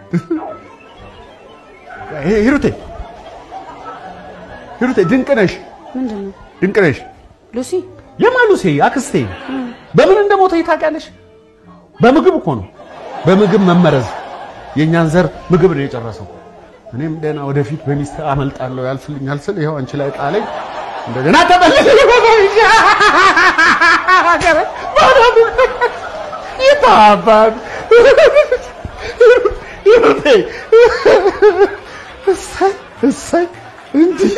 ሂሩቴ ሂሩቴ ድንቅ ነሽ፣ ምንድን ነው ድንቅ ነሽ። ሉሲ? የማሉሴ አክስቴ በምን እንደሞተ ታውቂያለሽ? በምግብ እኮ ነው፣ በምግብ መመረዝ። የእኛን ዘር ምግብ ነው የጨረሰው። እኔም ደህና ወደፊት በሚስት አመልጣለሁ ያልፍልኛል ስል ይኸው አንቺ ላይ ጣለኝ። እንደገና ተመለሰ። ይታባል ሂሩቴ እሰይ እሰይ እንዲህ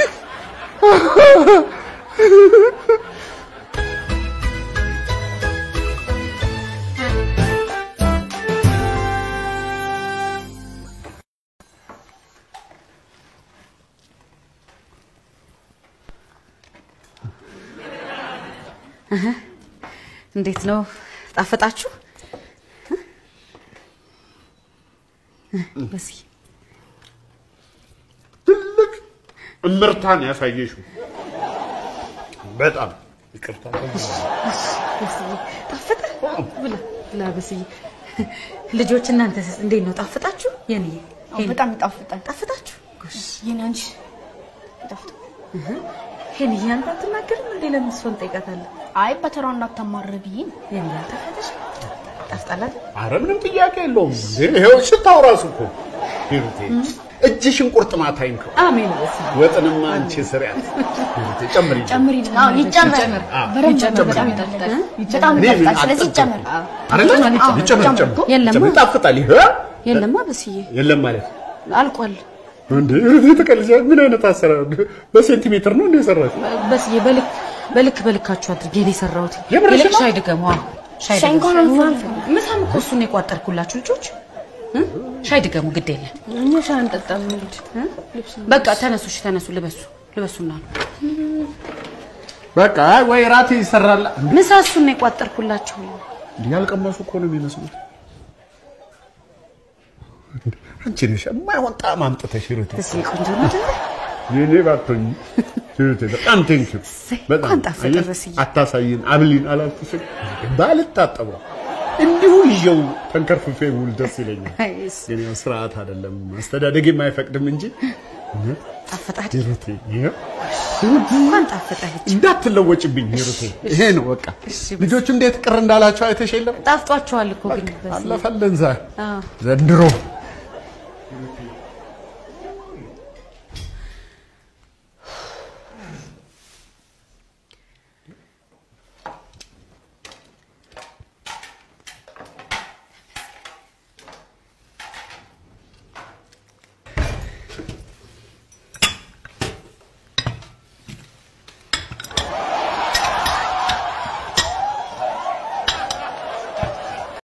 እንዴት ነው ጣፈጣችሁ? በዚህ ትልቅ እምርታን ያሳየሽው በጣም ይቅርታ። በስዬ ጣፈጠ? ብላ ብላ በስዬ። ልጆች እናንተስ እንዴት ነው ጣፈጣችሁ? የኔ በጣም ይጣፍጣል። ጣፈጣችሁ? ጎሽ የኔ አንቺ ይጣፍጣል። ሄንዬ አንተ አትናገርም እንዴ? ለምን እሷን ጠይቃታለህ? አይ በተራው እንዳታማር ብዬ ነው። የኔ ጣፈጠሽ? ጣፍጣላት? አረ ምንም ጥያቄ የለውም። እንዴ ይኸው ሽታው ራሱ እኮ ሂሩቴ እጅሽን ቁርጥማት አይንከው። አሜን በስዬ። ወጥንማ አንቺ ስሪያት ሂሩቴ ጨምሪ። ጨምሪ። አዎ ይጨመር። በደንብ ይጨመር፣ በጣም ይጨመር። ይጣፍጣል። በጣም እኔ ይጣፍጣል። ስለዚህ ይጨመር። አይደለ? አዎ፣ ይጨመር ይጨመር ይጨመር። እኮ። የለማ ይጣፍጣል። ይሄ የለማ በስዬ የለም ማለት አልቋል። እንዴ ሂሩቴ ተቀልጃ ምን አይነት አሰራር በሴንቲሜትር ነው እንደ ሰራሽ? በስዬ በልክ በልክ በልካችሁ አድርጌ ነው የሰራሁት። የምርሽን ይልቅ ነው? ሻይ ድገሙ። አዎ ሻይ ሻይ ድገሙ። እንኳን አንፈልግም። ምሳም እኮ እሱን ነው የቋጠርኩላችሁ ልጆች እ? ሻይ ድገሙ። ግድ የለም እኛ ሻይ አንጠጣም እንግዲህ። በቃ ተነሱ፣ እሺ ተነሱ፣ ልበሱ ልበሱና ነው በቃ ወይ ራት ይሰራል። ምሳ እሱን ነው የቋጠርኩላችሁ። እንዲህ ያልቀመሱ እኮ ነው የሚመስሉት። አንቺ ነሽ የማይሆን ጣዕም አምጥተሽ ሂሩቴ። በስዬ ቆንጆ ነው አይደለ? የኔ ባትሆኝ ሂሩቴ በጣም ቴንኪው። እሰይ፣ በጣም እንኳን ጣፈጠ አየሽ፣ በስዬ። አታሳይን አብሊን አላልኩሽም? ባልታጠበው እንዲሁ ይዤው ተንከርፍፌ ውል ደስ ይለኛል። አይ፣ እሱ ግን ያው ስርዓት አይደለም አስተዳደጌም አይፈቅድም እንጂ እውነት ጣፈጠ አይደል? ሂሩቴ ይኸው እንኳን ጣፈጠ ልጅ። እንዳትለወጭብኝ ሂሩቴ። ይሄ ነው በቃ። ልጆቹ እንዴት ቅር እንዳላቸው አይተሽ የለም? ጣፍጧቸዋል እኮ ግን በስዬ። አለፈልን ዛ አዎ ዘንድሮ